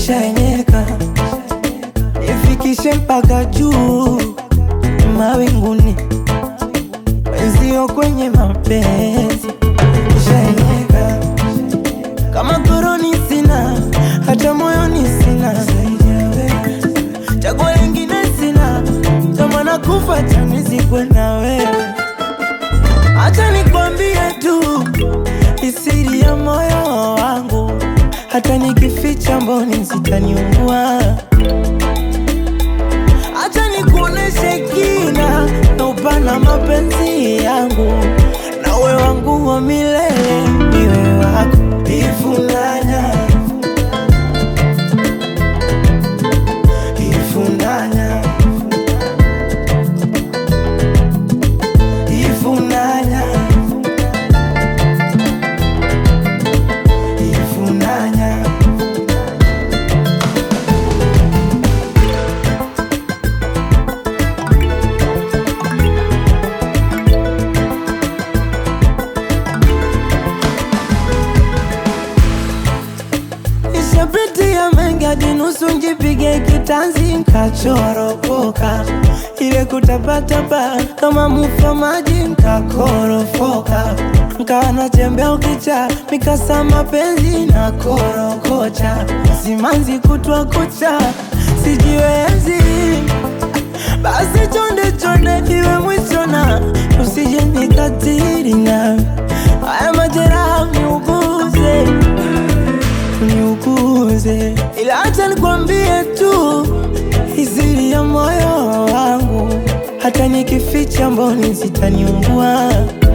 nishaenyeka, nifikishe mpaka juu mawinguni, wenzio kwenye mapenzi nishaenyeka, kama koroni sina, hata moyoni sina zaidi ya wewe, chaguo lingine sina, tamana kufa chanizikwe na wewe. Acha nikwambie tu isiri ya moyo wangu, hata nikificha mboni zitaniua. Acha nikuoneshe kina na upana mapenzi yangu, na uwe wangu wa milele, niwe wako ifunanya ifunanya ifunanya ifunanya Nishapitia mengi hadi nusu njipige kitanzi nkachoropoka, ile kutapatapa kama mufa maji nkakorofoka, nkawa natembea ukicha mikasa mapenzi na korokocha, simanzi kutwa kucha sijiwezi, basi chonde chonde iwe mwisho na usije nikatiri na haya majeraha niuguze niuguze, ila acha nikwambie tu izili ya moyo wangu, hata nikificha mboni zitaniungua.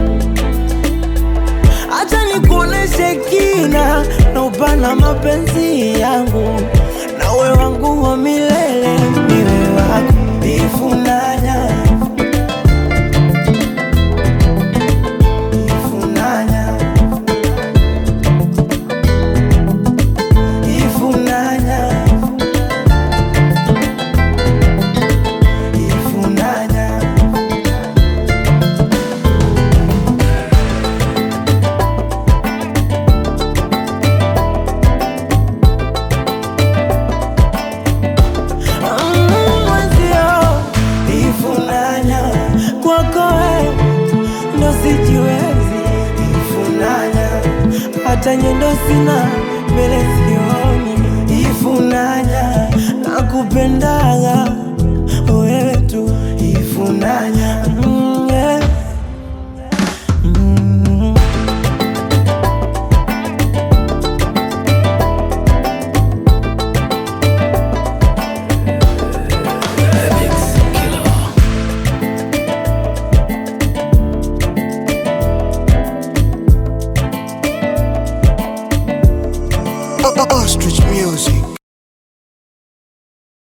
Acha nikuoneshe kina na upana mapenzi yangu, na uwe wangu wa milele, niwe wako ifunanya ifunanya ifunanya ifunanya Mm, mwenzio ifunanya kwako we ndo sijiwezi ifunanya hata nyendo sina mbele sioni ifunanya nakupendaga